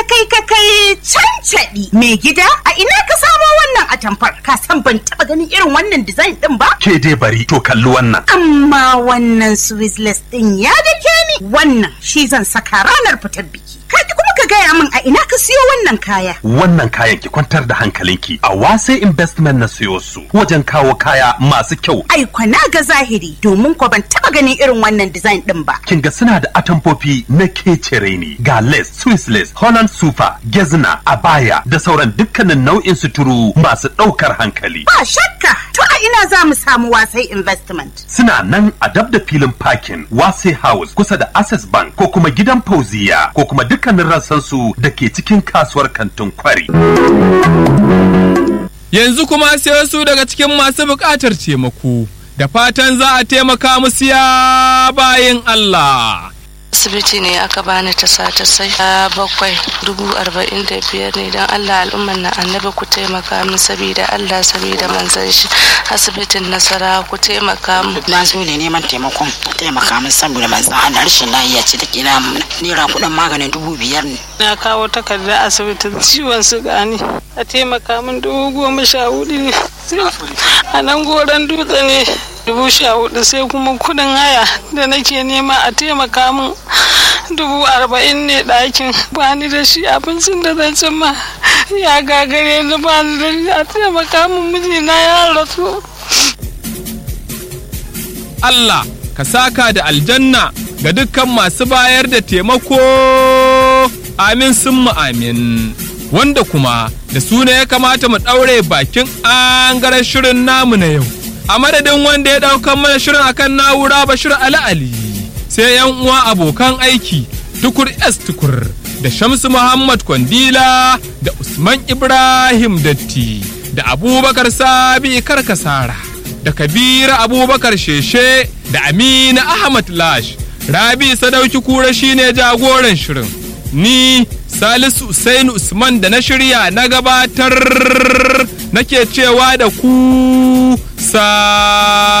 kai ka kai cancaɗi mai gida a ina ka samo wannan atamfar ka san ban taɓa ganin irin wannan design ɗin ba Ke dai bari to kalli wannan. amma wannan swisless ɗin ya dake ni wannan shi zan saka ranar fitar biki ka kuma ka gaya min a ina ka siyo wannan kaya Wannan kayan ki kwantar da hankalinki a wase investment na siyo su wajen kawo kaya masu kyau. ai kwana ga zahiri domin ko ban taɓa ganin irin wannan design ɗin ba Kin ga suna da atamfofi na kecere ne ga lace, Swiss lace, Holland super, gezna, abaya da sauran dukkanin nau'in suturu masu ɗaukar hankali. ba shakka to a ina za mu samu wasai investment Suna nan a dab da filin parking Wase House kusa da Access Bank ko kuma gidan Fauziya ko kuma dukkanin rassansu da ke cikin kasuwar kantin kwari. Yanzu kuma sai wasu daga cikin masu buƙatar taimako, da fatan za a taimaka musu ya bayin Allah. asibiti ne aka bani ta sata sai a bakwai dubu arba'in da biyar ne don allah al'umman na annabi ku taimaka min sabida allah sabida manzan shi asibitin nasara ku taimaka min na zo ne neman taimakon taimaka min saboda manzan Allah rashin lafiya ce take na naira kuɗin maganin dubu biyar ne na kawo takarda asibitin ciwon suga ne a taimaka min dubu goma sha hudu ne a nan goron dutse ne dubu sha hudu sai kuma kudin haya da nake nema a taimaka min dubu arba'in ne ɗakin bani da shi abincin da zan ci ma ya gagare ni bani da shi a taimaka min mijina ya rasu Allah ka saka da aljanna ga dukkan masu bayar da taimako amin sun amin wanda kuma da suna ya kamata mu ɗaure bakin angaren shirin namu na yau a madadin wanda ya ɗaukan mana shirin akan na'ura bashir ali ali sai yan uwa abokan aiki tukur s tukur da shamsu muhammad kwandila da usman ibrahim datti da abubakar sabi karkasara da kabira abubakar sheshe da amina ahmad lash rabi sadauki kura shine jagoran shirin ni salisu usainu usman da na shirya na gabatar nake cewa da ku sa